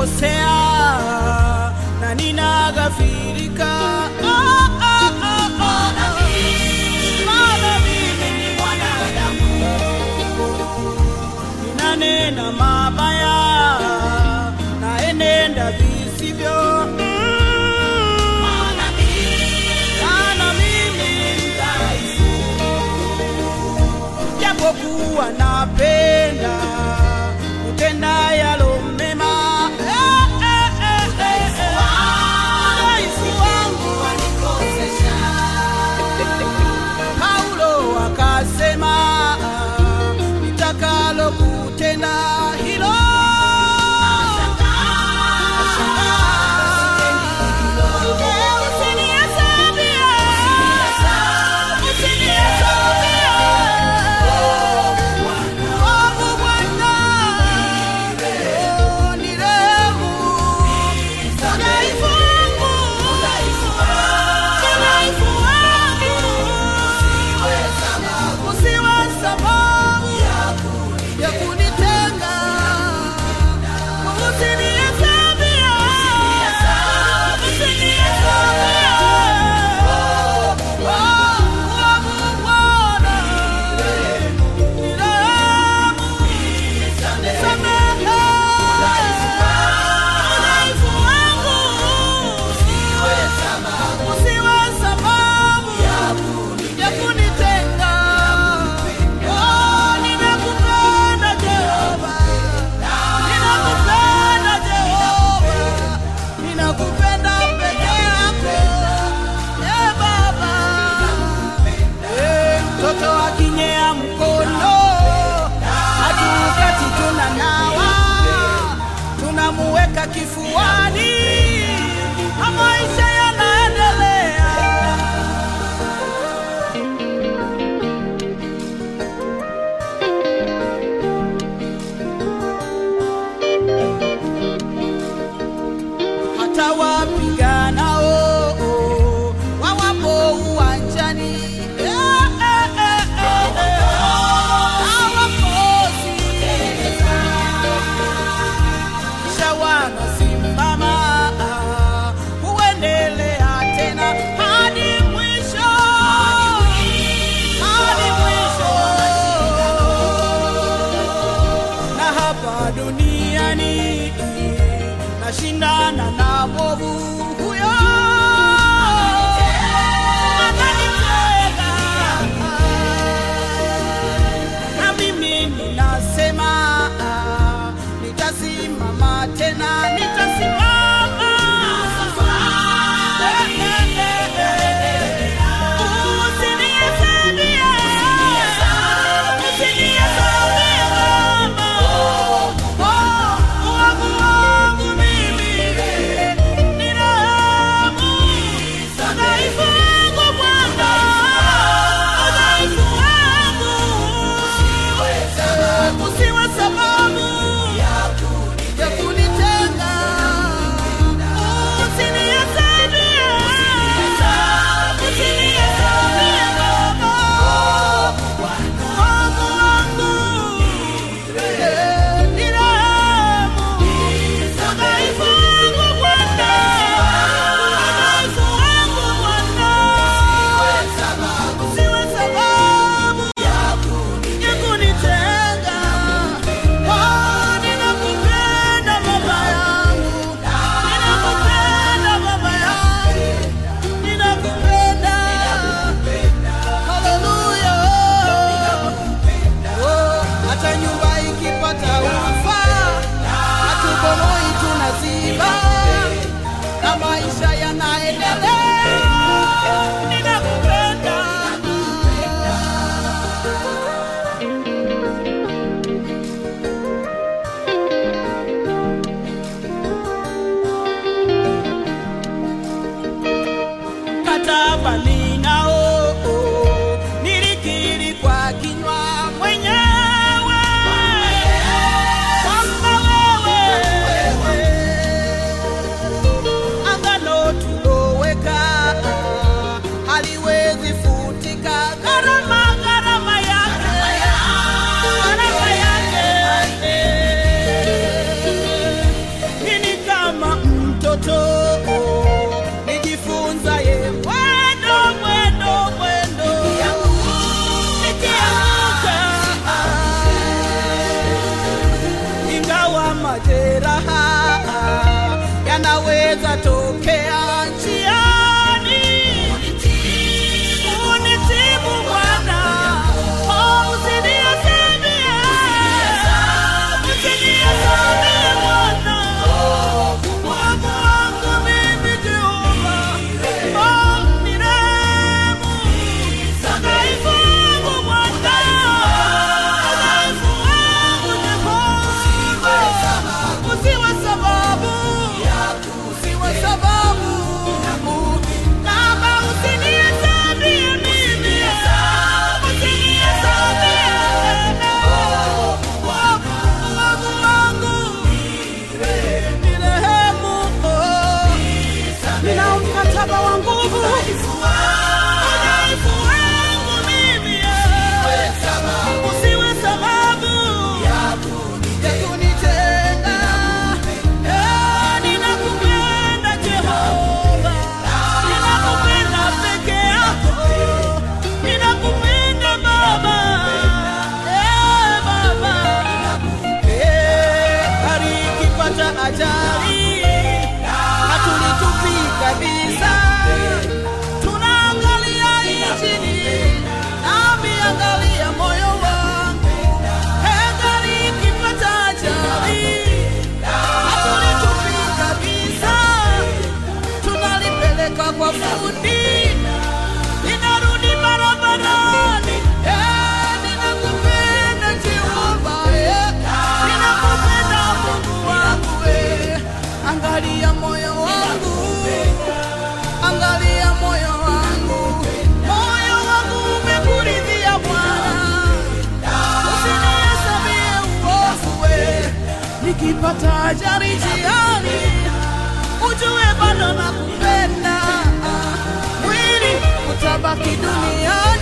nimekosea na ninaghafirika. Ah, ah, ah, ah, ah. Maana mimi ni mwanadamu, ninanena mabaya, naenenda visivyo. Mm. Maana mimi ni dhaifu, japokuwa napenda kutenda yalo mema. Eh, eh, eh, eh, eh. Udhaifu wangu Paulo akasema nitakalo kutenda hilo Usinihesabie, usinihesabie. Wangu Bwana, oh, nirehemu. Udhaifu wangu, udhaifu wangu. Usiwe sababu ya kunitenga. Usinihesabie, usinihesabie. Oh, wangu Bwana, nirehemu. Samehe udhaifu wangu. Usiwe sababu ya kunitenga. Oh, ninakupenda Jehova. Ninakupenda Jehova. Ninakupenda peke yako. Eh, Baba. Eh, mtoto akinyea mkono hatukati tunanawa tunamuweka kifuani na maisha yanaendelea hata wapiganao wawapo uwanjani Eh, eh, eh, eh, eh. Hawakosi. Kisha wanasimama huendelea tena hadi mwisho hadi mwisho na hapa duniani nashindana na mwovu huyo ananitega. na mimi ninasema nitasimama tena nitasimama Usinihesabie, usinihesabie Baba. Wangu wangu mimi ni rehemu. ukipata ajali njiani, ujue bado nakupenda. Mwili utabaki duniani